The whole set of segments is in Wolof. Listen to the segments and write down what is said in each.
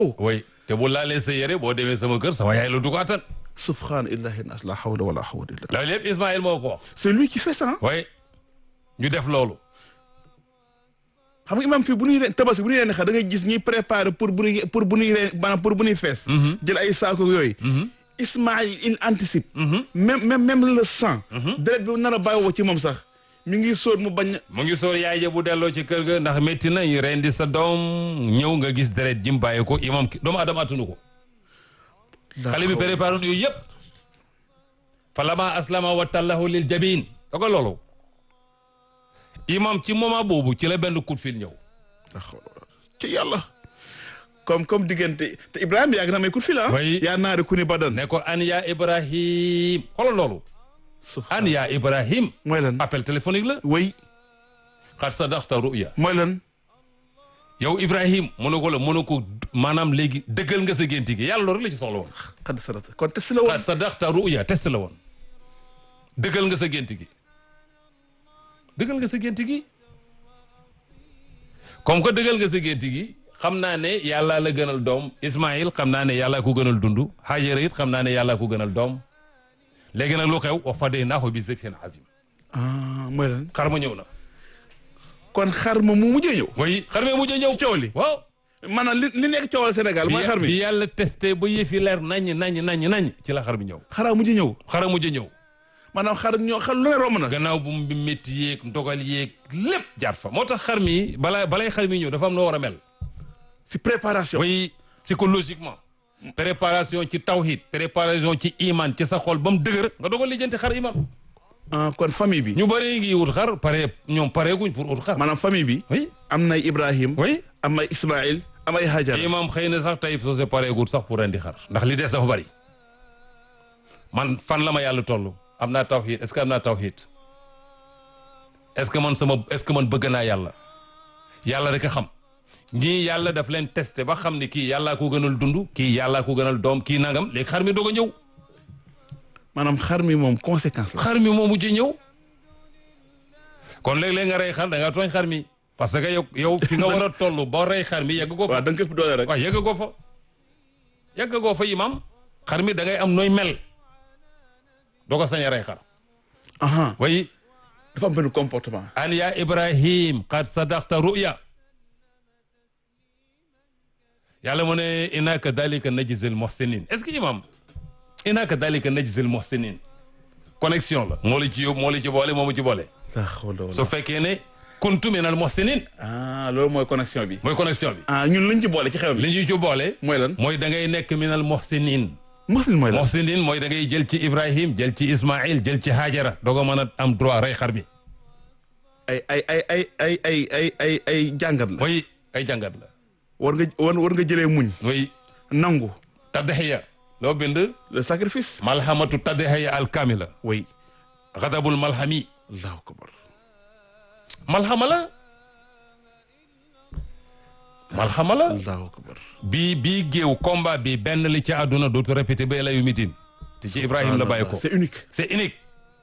oui te bu laalee sa yére boo demee sama kër sama yaay la du ko attan subhaana illahi nas la hawla wala hawla illa loolu yëpp Ismaïl moo ko wax c'est lui qui fait ça oui ñu def loolu xam nga imam fii bu ñuy ren tabaski bu ñuy ren xar da ngay gis ñuy préparer pour bu ñuy pour bu ñuy ren maanaam pour bu ñuy fees jël ay saako yooyu Ismaïl il anticipe même même même le sang deret bi nar a bàyyiwoo ci moom sax mi ngi sóor mu bañ mu ngi sóor yaay ja bu delloo ci kër ga ndax métti na ñu rendi sa doom ñëw nga gis deret jim bàyyi ko imam ki doomu adama attunu ko xale bi préparé yooyu yëpp fa lama aslama wa tallahu lil jabin da ko loolu imam ci moment boobu ci la benn coup de fil ñëw ci yàlla comme comme diggante te Ibrahima yàgg na may coup de fil ah Oui. yaa naari ku ni badan ne ko an ya ibrahim xoolal loolu an ya ibrahim mooy lan appel téléphonique la way xat sadaxta ruya mooy lan yow ibrahim mu ne ko la mu ne ko maanaam léegi dëggal nga sa génti gi yàlla loolu rek la ci soxla woon xad sarata kon test la woon xat sadaxta ruya test la woon dëggal nga sa génti gi dëggal nga sa génti gi comme que dëggal nga sa génti gi xam naa ne yàllaa la gënal doom Ismaïl xam naa ne yàllaa ko gënal dund Hajara it xam naa ne yàllaa ko gënal doom léegi nag lu xew wa fadaynaahu bi zibhin azim ah mooy lan xar ma ñëw na kon xar ma mu mujjee ñëw way xar mi mujj a ñëw coow li waaw maanaam li li nekk coowal Sénégal mooy xar bi mi yàlla testé ba yëfi leer naññ naññ naññ naññ ci la xar mi ñëw xaraa mujj ñëw xara mujj a ñëw maanaam xar ñoo xar lu ne romb na gannaaw bu mu métti yéeg ndogal yéeg lépp jaar fa moo tax xar mi balaa balay xar mi ñëw dafa am noo war a mel si préparation way psychologiquement préparation ci tawhid préparation ci iman ci sa xol ba mu dëgër nga dogal lijjanti xar iman ah kon famille bi ñu bëri ngi wut xar pare ñoom pareeguñ pour ut xar maanaam famille bi oui am nay Ibrahim oui am ay Ismaïl am ay Hajar imam xëy na sax tey soo se pareegut sax pour rendi xar ndax li des dafa bëri man fan la ma yàlla toll am naa tawhid est-ce que am naa tawhid est-ce que man sama est-ce que man bëgg naa yàlla yàlla rek a xam ñii yàlla daf leen testé ba xam ne kii yàllaa ko gënal dund kii yàllaa ko gënal doom kii nangam léegi xar mi doog a ñëw maanaam xar mi moom conséquence la xar mi moo mujj ñëw kon léeg-léeg nga rey xar da nga tooñ xar mi parce que yow yow fi nga war a toll ba rey xar mi yegg ko fa waaw da nga ko ëpp doole rek waaw yegg ko fa yegg ko fa imam xar mi da ngay am nooy mel doo ko sañ a rey xar aha way dafa am benn comportement an ya ibrahim qad sadaqta ruya yàlla mu ne inna kadhalika najzil muhsinin est-ce que imam inna kadhalika najzil muhsinin connexion la moo la ci yóbbu moo la ci boole moo mu ci boole la hawla wala su fekkee ne kuntu minal muhsinin ah loolu mooy connexion bi mooy connexion bi ah ñun luñ ci boole ci xew bi li ñu ci boole mooy lan mooy da ngay nekk minal muhsinin muslim mooy lan muhsinin mooy da ngay jël ci ibrahim jël ci ismail jël ci hajara doog a mën a am droit rey xar bi ay ay ay ay ay ay ay ay ay jàngat la mooy ay jàngat la war nga war war nga jëlee muñ mooy nangu tadhiya loo bind le sacrifice malhamatu tadhiya al kamila way xadabul malhami allahu akbar malhama la malhama la allahu akbar bii bii géew combat bi benn li ci àdduna dootu répété ba la yu mitin te ci ibrahim la bàyyi ko c'est unique c'est unique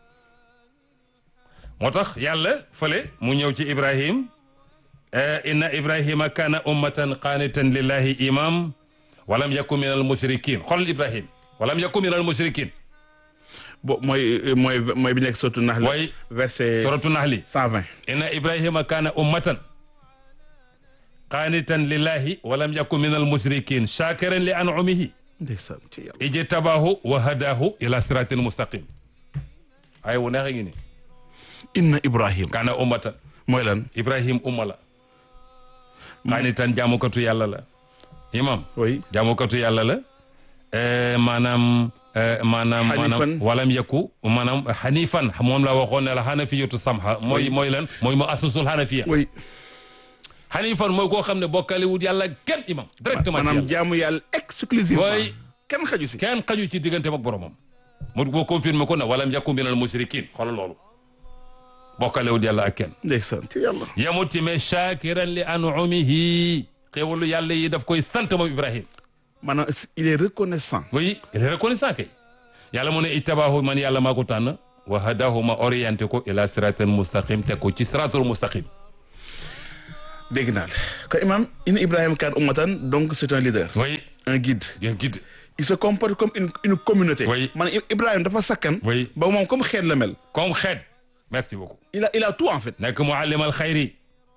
moo tax yàlla fële mu ñëw ci ibrahim inna ibrahima kana ummatan qanitan lillahi imam walam yakun min al mushrikin xoolal ibrahim walam yakun min al mushrikin bo mooy mooy mooy bi nekk surtout nax la way verset suratu nahli 120 inna ibrahima kana ummatan qanitan lillahi walam yakun min al mushrikin shakiran li an'umihi ndeysaan ci yàlla ijtabahu wa hadahu ila siratin mustaqim ay wu neex a ngi ni inna ibrahim kana ummatan mooy lan ibrahim umma la xaanitan jaamukatu yàlla la imam oui jaamukatu yàlla la eh, maanaam eh, maanaam Hanifan. maanaam walam yakku maanaam hanifan moom la waxoon ne la hanafiyatu samha mooy mooy lan mooy mu asusul hanafiya oui hanifan mooy koo xam ne bokkale wut yàlla kenn imam directement ci maanaam yàlla jaamu yàlla exclusivement Oui. kenn xaju si kenn xaju ci digganteem ak boromam mu boo confirmé ko ne walam yakku minal mushrikin xoolal loolu bokkale wut yàlla ak kenn ndeysaan ci yàlla yamut ci mais shakiran li an'umihi xéwalu yàlla yi daf koy sant moom Ibrahim maanaam il est reconnaissant oui il est reconnaissant kay yàlla mu ne ittabaahu man yàlla maa ko tànn wa hadahu ma orienté ko ila siratal mustaqim teg ko ci siratul mustaqim dégg naa la kon imam inna Ibrahima kaan ummatan donc c'est un leader oui un guide bien guide il se comporte comme une une communauté Oui. man Ibrahima dafa sakkan Oui. ba moom comme xeet la mel comme xeet merci beaucoup il a il a tout en fait nekk muallimal xayri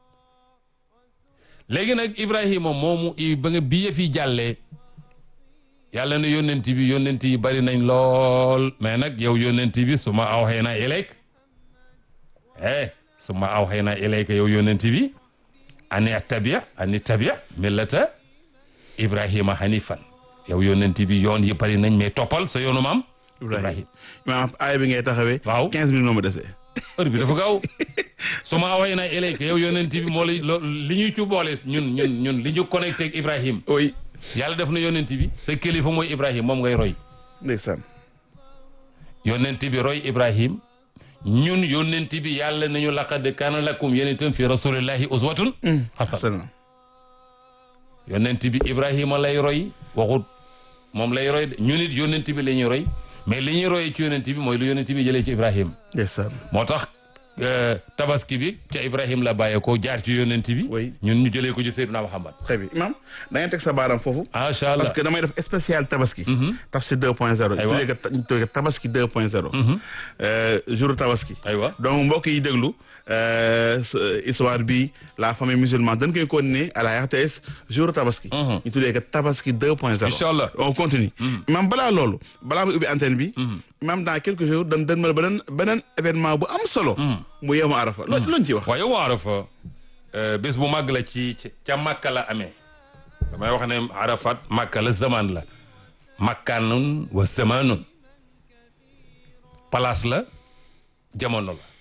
léegi nag Ibrahima moomu i ba nga bi yëf yi jàllee yàlla ne yónnent bi yónnent yi bari nañ lool mais nag yow yónnent bi su ma awxaynaa ilayk eh su ma awxaynaa ilayka yow yónnent bi ani tabia ani tabia millata Ibrahima hanifan yow yónnent bi yoon yi bari nañ mais toppal sa yoonu maam Ibrahima imam aaya bi ngay taxawee Waaw. quinze minutes moo ma desee heure bi dafa gaaw su ma away na ilayka yow yonent bi moo lay loo li ñu ci boole ñun ñun ñun li ñu connecté ak Ibrahim oui yàlla def na yonent bi sa kilifa mooy Ibrahim moom ngay roy ndeysaan yonent bi roy Ibrahim ñun yonent bi yàlla nañu laqad kaana lakum yéen itam fi rasulillahi uswatun hasan sana yonent bi Ibrahima lay roy waxut moom lay roy de ñun it yonent bi la ñuy roy mais li ñuy royee ci yonent bi mooy lu yonent bi jëlee ci Ibrahim ndeysaan moo tax euh, tabaski bi ca Ibrahim la bàyyeekoo jaar ci yonent bi. Oui. ñun ñu jëlee ko ci Seydina Muhammad. très bien imam da ngay teg sa baaraam foofu macha allah parce que damay def spécial tabaski tabaski deux point zéro Aywa. tuddee ko ñu tuddee ko tabaski deux point zéro jour tabaski aywa donc mbokk yi déglu euh, ce- histoire bi la famille musulmane dañ koy continuer à la RTS jour tabaski ñu tuddee ko tabaski deux point zéro Inch'Allah. on continue imam balaa loolu balaa muy ubbi antenne bi imam dans quelques jours dañ dañ mal beneen beneen événement bu am solo mu yemu arafa loo loñ ci wax waaye yow Arafa euh, bés bu màgg la ci ci- ca Makka la amee damay wax ne Arafat Makka la zaman la makkaanun wa zamanun place la jamono la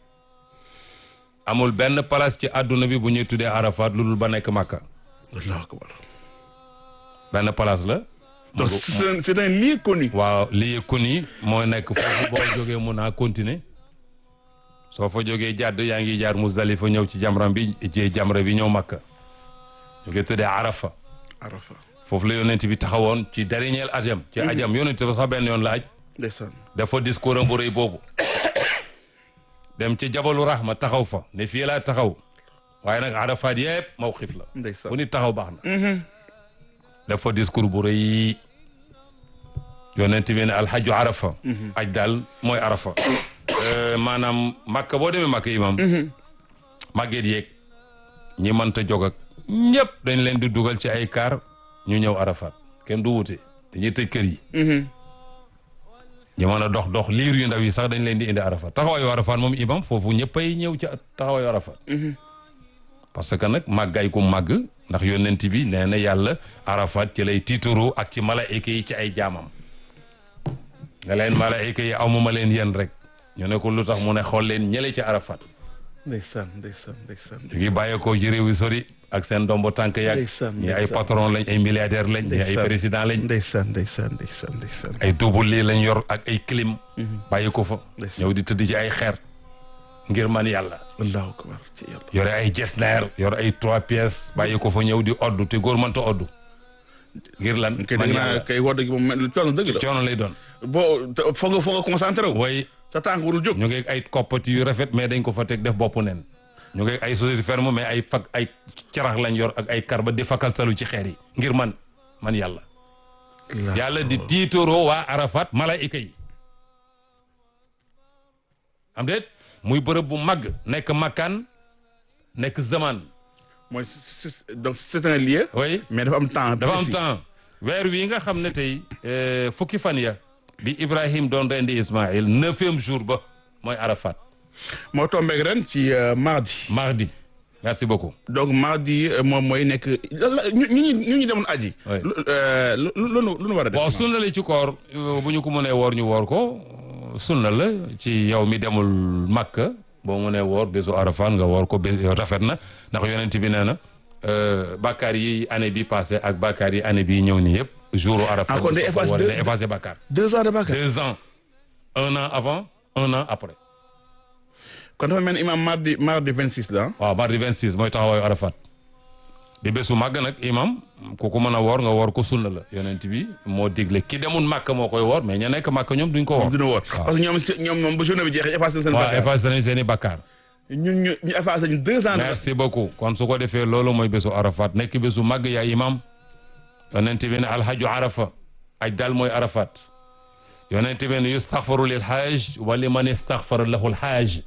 amul benn place ci àdduna bi bu ñuy tuddee Arafat lu dul ba nekk Makka allahu akbar benn place la. donc c'est un c'est un lieu connu waaw lii ku ni moo nekk foofu boo jógee mun naa continuer soo fa jógee jàdd yaa ngi jaar Muzdalifa ñëw ci jamram bi ci jamra bi ñëw Makka ñu koy tuddee Arafa arafa foofu la yonent bi taxawoon ci dernier ajam ci ajam yonent ba sax benn yoon la aj ndeysaan dafa discours am bu rëy boobu dem ci jabalu rahma taxaw fa ne fii laa taxaw waaye nag Arafat yëpp mawqif la ndeysaan fu nit taxaw baax na dafa discours bu rëy yonent bi ne alxaju arafa aj daal mooy arafa Euh, maanaam màkka boo demee màkka imam màgget yeeg ñi mënta jog ak ñëpp dañ leen di dugal ci ay kaar ñu ñëw arafat kenn du wute dañuy tëj kër yi ñu mën a dox dox liir yu ndaw yi sax dañ leen di indi arafat taxawaayu arafat moom imam foofu ñëppay ñëw ci taxawaayu arafat parce que nag màggaay ku màgg ndax yonent bi nee na yàlla arafat ci lay tiituru ak ci malaayika yi ci ay jaamam nga leen malaayika yi amuma leen yéen rek ñu ne ko lu tax mu ne xool leen ñële ci arafat ndeysaan ndeysaan ndeysaan ñu ngi bàyyeekoo ci réew yi sori ak seen ndombo tànk yàgg Ndeysaan, ñi ay ndeysaan. patron lañ ay milliardaire lañ ñi ay Ndeysaan. président lañ ndeysaan ndeysaan ndeysaan ndeysaan ay double lii lañ yor ak ay clim bàyyi ko fa Ndeysaan. ñëw di tëdd ci ay xeer ngir man yàlla allahu akbar ci yàlla yore ay jesner yor ay trois pièces bàyyi ko fa ñëw di oddu te góor mënta oddu ngir lan kay man dégg naa yàlla kay wodd gi moom mel coono dëgg la coono lay doon boo te foog nga foog nga concentré wu way sa tànk warul jóg ñu ngi ay koppati yu rafet mais dañ ko fa teg def boppu nen ñu ngi ay société ferme mais ay fak ay carax lañ yor ak ay karba di fakastalu ci xeer yi ngir man man yàlla yàlla di tiitoroo waa arafat malaayika yi am déet muy bërëb bu màgg nekk makkaan nekk zaman mooy c'est- c'est- donc c'est un lieu oui mais dafa am temps dafa am précis. temps weer wi nga xam ne tey euh, fukki fan ya bi Ibrahim doon rendi Ismaïl neuvième jour ba mooy arafat moo tombeeg ren ci euh, mardi mardi merci beaucoup donc mardi euh, moom mooy nekk lan la- ñu ñu ñu ñu demoon aji Oui. lu euh, lu lu lu lu nu war a def bon sunna la ci koor euh, bu ñu ko mënee woor ñu woor ko euh, sunna la ci yow mi demul Makka boo mënee woor bésu Arafat nga woor ko bés rafet na ndax yonent bi nee na euh, bàkkaar yi année bi passé ak bàkkaar yi année bi ñëw nii yëpp jour Arafat Ah, kon day soo ko effacer wooree deux- day effacer bàkkaar deux ans de Bakar deux ans un an avant un an après kon dafa mel ni imam mardi mardi 26 la ah. waaw mardi 26 mooy taxawaayu Arafat di bésu màgg nag imam ku ko mën a woor nga woor ko sunna la yonent bi moo digle ki demul Makka moo koy woor mais ña nekk Makka ñoom duñ ko woor dina woor parce que ñoom si ñoom moom bu journée bi jeexee effacé seen waaw Bakar effacé nañ seen i bakkaar ñun ñu ñu effacé ñu deux ans. merci beaucoup kon su ko defee loolu mooy bésu arafat nekk bésu màgg yaa imam yonent bi ne alhaju arafa aj daal mooy arafat yonent bi ne yustaxfaru lil hajj wa liman istaxfara lahu lhajj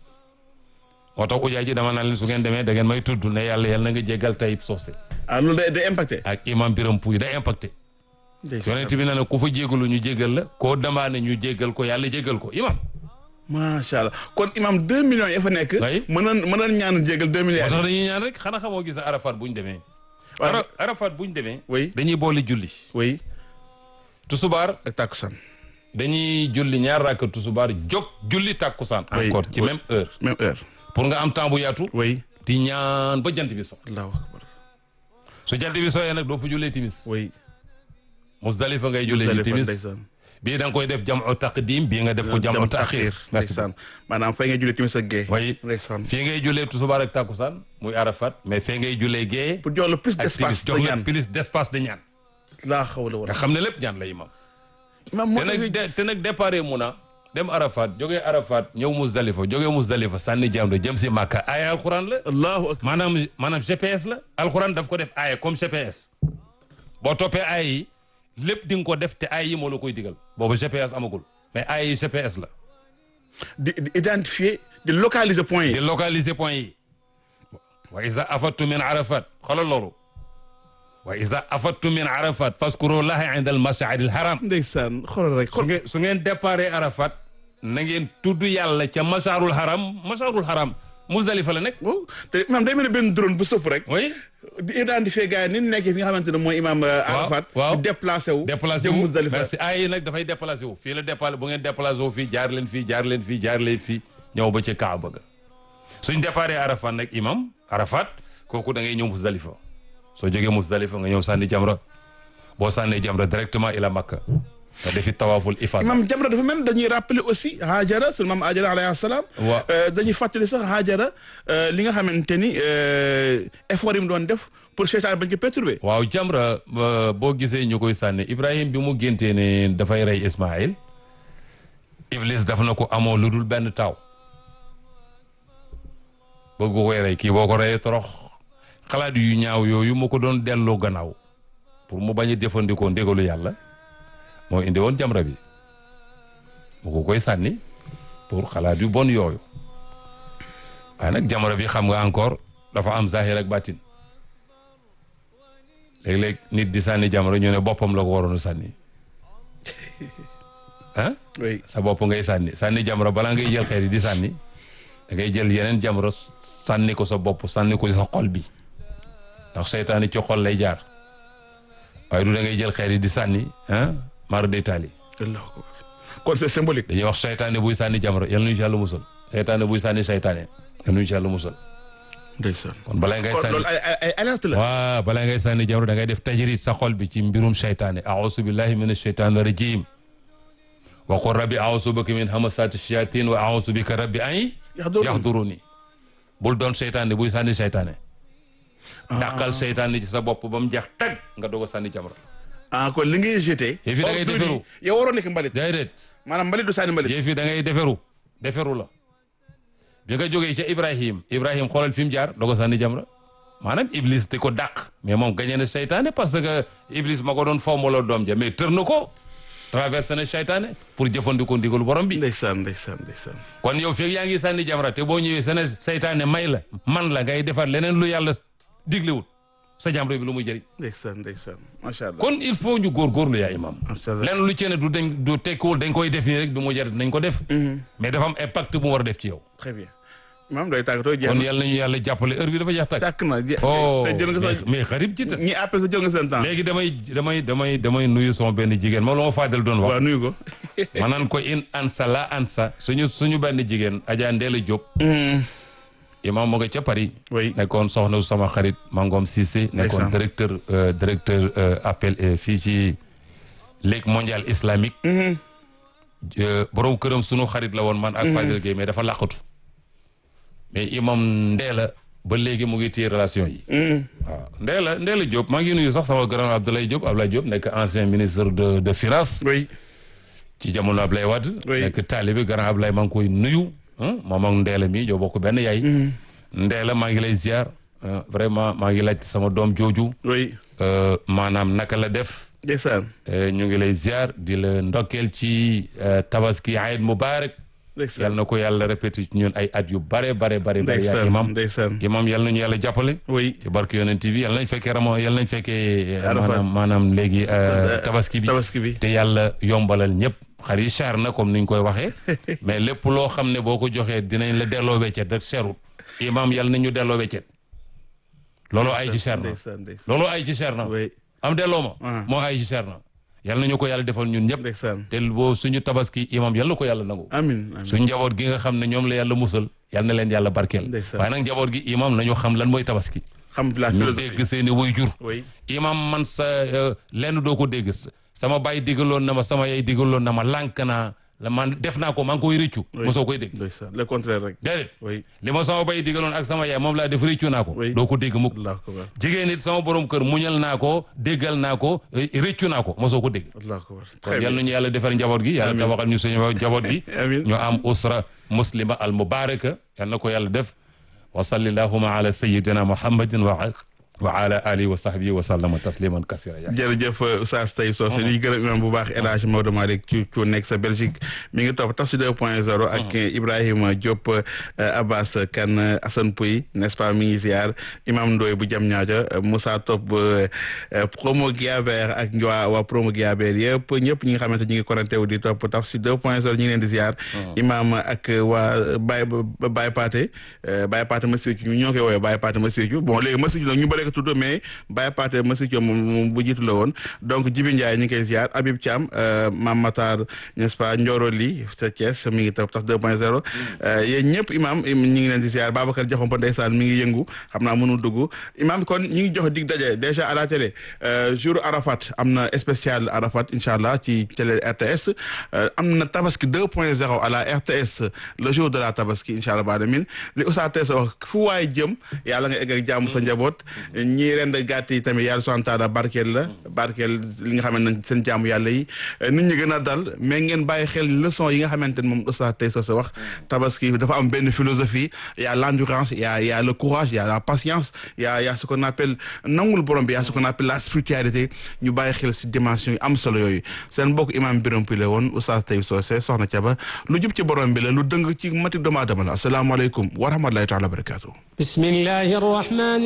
moo tax ujaay ji dama naa leen su ngeen demee da ngeen may tudd ne yàlla yàlla na nga jéggal Tayib Socé ah loolu day day impacté. ak imam Biram Pouy day impacté yonent bi ne na ku fa jégalu ñu jégal la koo demandé ñu jégal ko yàlla jégal ko imam macha allah kon imam deux millions ya fa nekk. Oui. mënoon mënoon ñaanu jégal deux moo milliards. tax dañuy ñaan rek xanaa xamoo gis arafat bu ñu demee waaw. Ara- arafat bu ñu demee oui dañuy boole julli oui tusubaar ak takkusaan. dañuy julli ñaar rakka tusubaar jóg julli tàkkusaan Oui, encore ci oui. même heure même heure. pour nga am temps bu yaatu oui. di ñaan ba jant bi so allahu akbar. su jant bi sooyee nag doo fa jullee timis oui. musdalifa ngay jullee ji Muzdalifa, timis ndeysaan. bii da nga koy def jamu taqdim bii nga def ko jamu taxir merci ndeysaan maanaam fay nga julli timis ak gée. way ndeysaan. fii ngay jullee tusubaar ak tàkkusaan muy arafat mais fee ngay jullee gée pour jox la plus ak d'espace timis de jox la ñaan. plus d'espace de ñaan laa xawla nga wala. xam ne lépp ñaan la imam imam moo te nag de te nag départ muna dem arafat jógee arafat ñëw musdalifa jógee musdalifa sànni jamra jëm si màkka aaya alquran la allahu akbar. maanaam maanaam GPS la alxuraan daf ko def aaya comme GPS boo toppee aaya yi lépp di nga ko def te aaya yi moo la koy digal boobu GPS amagul mais aaya yi GPS la di di identifier di localiser point di yi. localiser point yi wa iza afattu min arafat xoolal loolu wa iza afattu min arafat faskuru laha inda al mash'ari al haram ndeysaan xoolal rek su xool. ngeen su ngeen déparé arafat na ngeen tudd yàlla ca masharul haram masharul haram musdalifa la nekk waaw te imam day mel ni benn drone bu sëf rek. oui di identifier gars yi ni ñu nekkee fi nga xamante ne mooy imam Arafat. waaw. di déplacé wu. déplacé jëm wu Muzdalifa. merci ay yi nag dafay déplacé wu fii la déplacé bu ngeen déplacé wu fii jaar leen fii jaar leen fii jaar leen fii ñëw ba ci Kaaba ga suñ déparé Arafat nag imam Arafat kooku da ngay ñëw Muzdalifa soo jógee Muzdalifa nga ñëw sànni jamra boo sànnee jamra directement ila Makka nga defi tawaaful ifada imam Jamra dafa mel ni dañuy rappeler aussi Hajara sunu maam Hajara alayhi salaam. Waaw. Euh, dañuy fàttali sax Hajara euh, li nga xamante ni euh, effort yi mu doon def pour seytaan bañ ko perturber. waaw jamra euh, boo gisee ñu koy sànni Ibrahim bi mu géntee ne dafay rey Ismaïl Iblis daf na ko amoo lu dul benn taaw bëgg ko koy rey kii boo ko reyee torox xalaat yu ñaaw yooyu mu ko doon delloo gannaaw pour mu bañ a jëfandikoo ndégalu yàlla moo indi woon jamra bi mu ko koy sànni pour xalaat yu bon yooyu waaye nag jamra bi xam nga encore dafa am zahir ak batin léeg-léeg nit di sànni jamra ñu ne boppam la ko waroon a sànni ah oui sa bopp ngay sànni sànni jamra balaa ngay jël xeer yi di sànni da ngay jël yeneen jamra sànni ko sa bopp sànni ko sa xol bi ndax seytaane ci xol lay jaar waaye du da ngay jël xeer yi di sànni ah mara day taali allahu akbar kon c'est symbolique. dañuy wax seytaane buy sànni jamra yal nañu ci yàlla musal seytaane buy sànni seytaane yal nañu ci yàlla musal ndeysaan. kon balaa ngay kon sànni loolu ay ay ay alerte la. waaw balaa ngay sànni jamra da ngay def tajrid sa xol bi ci mbirum seytaane aousu billahi min asheytaani rajim wa qul rabbi aousu bika min hamasati shayatin wa aousu bika rabbi an Yahdurun. yahduruni bul doon seytaane buy sànni seytaane dàqal seytaane ci sa bopp ba mu jeex tag nga doog a sànni jamra ah kon li ngay jeté. Yëf yi da ngay ordures defaru. yi yow waroon nekk mbalit. déedéet maanaam mbalit du sànni mbalit. yéen fii da ngay deferu deferu la bi nga jógee ca Ibrahim Ibrahim xoolal fi mu jaar doog a sànni jamra maanaam Iblis di ko dàq mais moom gañe na seytaane parce que Iblis ma ko doon fombaloo doom ja mais tër na ko traversé na seytaane pour jëfandikoo ndigalu borom bi ndeysaan ndeysaan ndeysaan. kon yow fii yaa ngi sànni jamra te boo ñëwee sene seytaane may la man la ngay defar leneen lu yàlla diglewul sa jamra bi lu muy jëriñ ndeysaan ndeysaan macha allah. kon il faut ñu góorgóorlu yaa imam macha allah. lenn lu ci ne du dañ du tekkiwul dañ koy def nii rek bi mu jar nañ ko def mais dafa am impact bu mu war a def ci yow très bien. maam doy tàggatoo jeex kon na. yàlla nañu yàlla jàppale heure bi dafa jeex tàkk tàkk na je- oh te jël nga mais sa mais xarib ci ta ñi appel sa jël nga seen temps. léegi damay damay damay damay nuyu sama benn jigéen moom la ma faadal doon wax waaw nuyu ko. ma naan ko in ansa la ansa suñu suñu benn jigéen Adja Ndéla Diop imam mu nga ca Paris oui. nekkoon soxna su sama xarit Mangom Cissé nekkoon Ndeysaan. directeur euh, directeur euh, appel euh, fii ci Ligue mondiale islamique Euh, borom këram sunu xarit la woon man ak Fadel Gueye mais dafa làqatu mais imam Ndéla ba léegi mu ngi téye relation yi waaw Ndéla Ndéla Diop maa ngi nuyu sax sama grand Abdoulaye Diop Abdoulaye Diop nekk ancien ministre de de finance oui. ci jamono Abdoulaye Wade Oui. nekk taalibe grand Abdoulaye maa ngi koy nuyu moom ak Ndeela mi joo bokk benn yaay Ndeela maa ngi lay ziar vraiment maa ngi laaj sama doom jooju oui maanaam naka la def ndeysaan ñu ngi lay ziar di la ndokkeel ci tabaski Eid Mubarak yal na ko yàlla répété ci ñun ay at yu bare bare bare bare yaa imam ndeysaan imam yal nañu yàlla jàppale oui ci barke yonent bi yal nañ fekkee ramo yal nañ fekkee maanaam maanaam léegi tabaski bi tabaski bi te yàlla yombalal ñëpp xar yi cher na comme niñ koy waxee mais lépp loo xam ne boo ko joxee dinañ la delloo weccet rek cherut imam yal nañu delloo weccet looloo ay ci cher na looloo ay ci cher na am delloo ma moo ay ci cher na yal nañu ko yàlla defal ñun ñëpp ndeysaan te boo suñu tabaski imam yal na ko yàlla nangu amiin amiin suñu njaboot gi nga xam ne ñoom la yàlla musal yal na leen yàlla barkeel Ndeysaan. waaye nag njaboot gi imam nañu xam lan mooy tabaski xam la ñu philosophie dégg seeni way jur oui imam man sa euh, lenn doo ko dégg sama baay digaloon na ma sama yaay digaloon na ma lànk naa la man def naa ko maa ngi koy rëccu Oui. mosoo koy dégg ndeysaan le contraire rek déedéet oui li ma sama baay digaloon ak sama yaay moom laa def rëccu naa ko Oui. doo ko dégg mukk allahu akbar jigéen nit sama borom kër muñal naa ko déggal naa ko eh, rëccu naa ko mosoo ko dégg allahu akbar kon très yal bien nañu yàlla defar njaboot gi yàlla Amiin. tabaxal ñu suñu njaboot gi amiin ñu am usra muslima al mubaraka yal na ko yàlla def wa salli allahuma ala sayidina muhammadin wa wa ala alihi wa sahbihi wa sallama tasliman kasira ya jërëjëf Oustaz Taïb Socé li gërëm imam bu baax El Hadj Maodo Malick ci ci nekk sa Belgique mi ngi topp Tafsir 2.0 ak Ibrahima Diop Abbas Kane Assane Pouy n'est-ce pas mi ngi ziar imam Ndoye bu jam ñaaja Moussa Top promo Guiabert ak waa waa promo Guiabert yëpp ñëpp ñi nga xamante ñi ngi connecté wu di topp Tafsir 2.0 ñu ngi leen di ziar imam ak waa Baye Baye Paté Baye Paté Massirou ñu ñoo koy woowee Baye Paté Massirou bon léegi Massirou nag ñu bëri ko tudd mais Baye Paté Massirou moom moom bu jiitu la woon donc Jibi Ndiaye ñu ngi koy ziar Habib Thiam Mam Matar n'est-ce pas Ndioro Li sa Thiès mi ngi topp tax 2.0 yéen ñëpp imam ñu ngi leen di ziar Babacar Diakhoumpa ndeysaan mi ngi yëngu xam naa mënul dugg imam kon ñu ngi jox dig daje déjà à la télé jour Arafat am na spécial Arafat incha allah ci télé RTS am na tabaski 2.0 à la RTS le jour de la tabaski incha allah baadamin li Oustaz Taïb wax fu waay jëm yàlla nga egg ak jàmm sa njaboot ñii rend gàtt yi tamit yàlla subhanahu wa taala barkeel la barkeel li nga xamante ne seen jaamu yàlla yi nit ñi gën a dal mais ngeen bàyyi xel leçon yi nga xamante ne moom Oustaz Taïb Socé wax tabaski dafa am benn philosophie y a l'endurance y a y a le courage y a la patience y a y a ce qu'on appelle nangul borom bi y a ce qu'on appelle la spiritualité ñu bàyyi xel si dimension yi am solo yooyu seen mbokk imam Birame Pile woon Oustaz Taïb Socé soxna Thiaba lu jub ci borom bi la lu dëng ci mati doomu aadama la asalaamaaleykum wa rahmatulahi taala wa barakatuh بسم الله الرحمن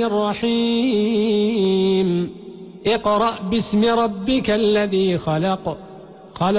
الرحيم اقرأ باسم ربك الذي خلق